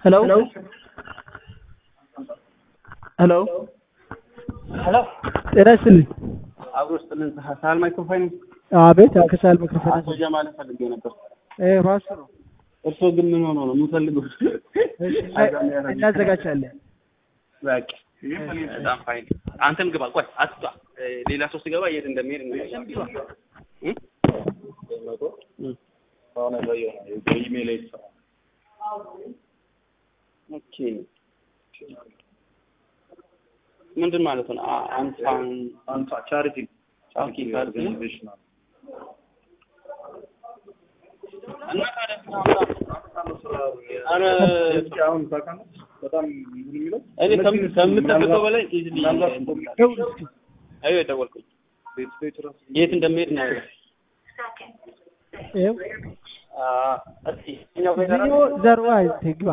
ሄሎ ሄሎ ሄሎ ጤና ይስጥልኝ። አብሮ ውስጥ ምን ሳል ማይክሮፋይናንስ አቤት ከሳል ምክር አቶ ጀማልን ፈልጌ ነበር። ራሱ ነው። እርስዎ ግን ምን ሆኖ ነው የምፈልገው? እሺ፣ እና- እናዘጋጃለን። በቃ በጣም ፋይን። አንተም ግባ። ቆይ አትጣ። ሌላ ሰው ሲገባ የት እንደሚሄድ እናያለን። እ? እ። ኦኬ ምንድን ማለት ነው? አ- አንፋን ቻሪቲ ኦኬ ካርድ ነው? እና ታዲያ ኧረ አሁን ታውቃለህ፣ በጣም ምን የሚለው እኔ ከም- ከምጠብቀው በላይ ኢዝሊ ደውል እስኪ። አዩ የደወልኩኝ ቤት ቤት ራሱ የት እንደሚሄድ ነው። ይኸው አ እስኪ እኛው ቤት ዚዮ ዘሮ አይቴ ግባ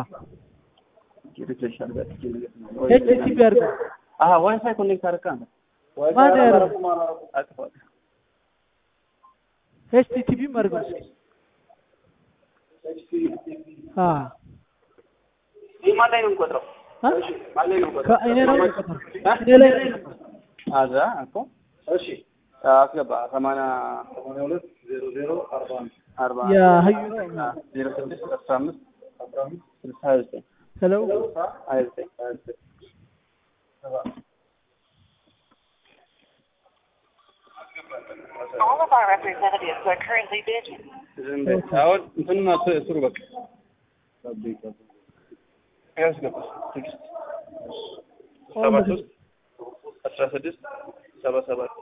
ኤችቲቪ አድርገው አሀ ዋይፋይ ኮኔክት አደረካ ነው ማን ያደረገው? አጥፋው። ኤችቲቪ አድርገው እስኪ አ ይህ ማን ላይ ነው የምቆጥረው? አ? ማን ላይ ነው የምቆጥረው? ከእኔ ነው የምቆጥረው። እኔ ላይ ነው የምቆጥረው። አዛ እኮ እሺ አስገባ ሰማንያ ሰማንያ ሁለት ዜሮ ዜሮ አርባ አንድ አርባ የሀዩ ነው። ዜሮ ስድስት አስራ አምስት አስራ አምስት ስልሳ ሀያ ዘጠኝ ሄሎ ሀያ ዘጠኝ ሀያ ዘጠኝ All of our representatives are currently busy. ዝም በል። አሁን እንትኑን አስ- ስሩ በቃ ያስገባ ስድስት ሰባ ሶስት አስራ ስድስት ሰባ ሰባት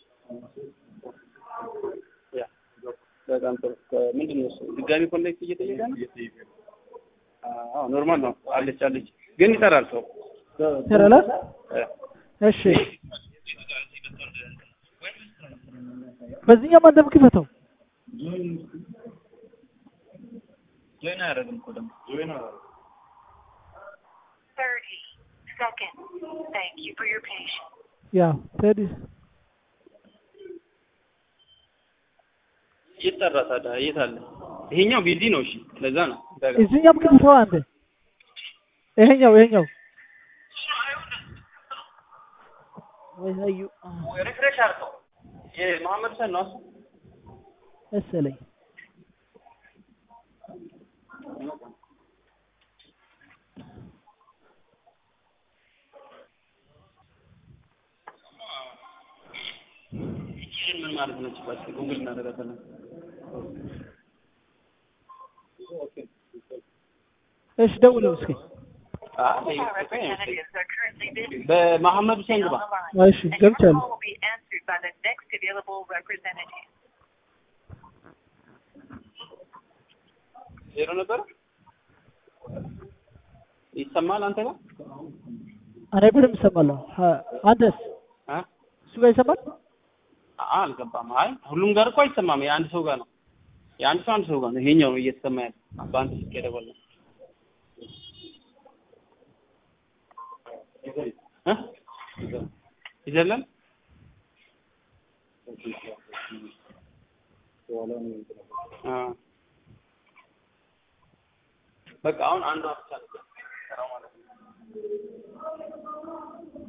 ያ በጣም ጥሩ ከ- ምንድን ነው እሱ ድጋሚ ኮኔክት እየጠየቀ ነው አዎ ኖርማል ነው አለች አለች ግን ይጠራል ሰው ተረላ እ። እሺ በዚህኛው ማንተም ክፈተው ጆይን አያደርግም እኮ ደግሞ ጆይን 30 seconds. Thank you for your patience. ያ ቴዲ ይጠራ ታዲያ የት አለ ይሄኛው ቢዚ ነው እሺ ለዛ ነው እዚህኛውም ክፈተው አንተ ይሄኛው ይሄኛው ወይ ሀዩ ሪፍሬሽ አድርገው የመሐመድ ሰን ነው እሱ መሰለኝ ይህን ምን ማለት ነው ጭባጭ ጉግል እናደርጋታለን እሺ ደውለው እስኪ አይ All of our representatives are currently busy. በመሐመድ ሁሴን ግባ On the line. እሺ And your ገብቻለሁ call will be answered by the next available representative. ዜሮ ነበር ይሰማል አንተ ጋር እኔ በደምብ እሰማለሁ አ- አንተስ አ እሱ ጋር ይሰማል አ- አልገባም አይ ሁሉም ጋር እኮ አይሰማም የአንድ ሰው ጋር ነው የአንድ ሰው አንድ ሰው ጋር ነው ይሄኛው ነው እየተሰማ ያለ በአንተ ስልክ የደወልነው እ ይዘለን አ በቃ አሁን አንዷ ብቻ ነው የምትሰራው ማለት ነው